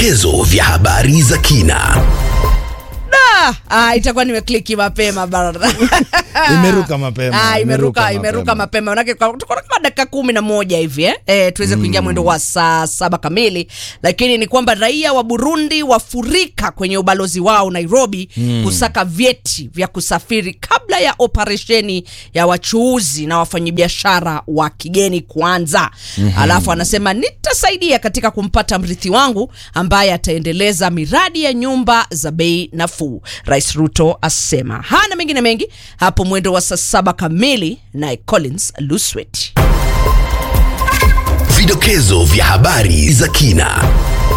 Vidokezo vya habari za kina. Ah, ah, itakuwa nimekliki mapema bana. Imeruka mapema, Ah, imeruka imeruka imeruka mapema. mapema. Manake kwa- tuko na kama dakika kumi na moja hivi eh, eh tuweze kuingia mwendo wa saa saba kamili, lakini ni kwamba raia wa Burundi wafurika kwenye ubalozi wao Nairobi kusaka vyeti vya kusafiri kabla ya operesheni ya wachuuzi na wafanyabiashara wa kigeni kuanza. Alafu anasema nitasaidia katika kumpata mrithi wangu ambaye ataendeleza miradi ya nyumba za bei nafuu. Rais Ruto asema hana mengine mengi hapo mwendo wa saa saba kamili, naye Collins Luswet. Vidokezo vya habari za kina.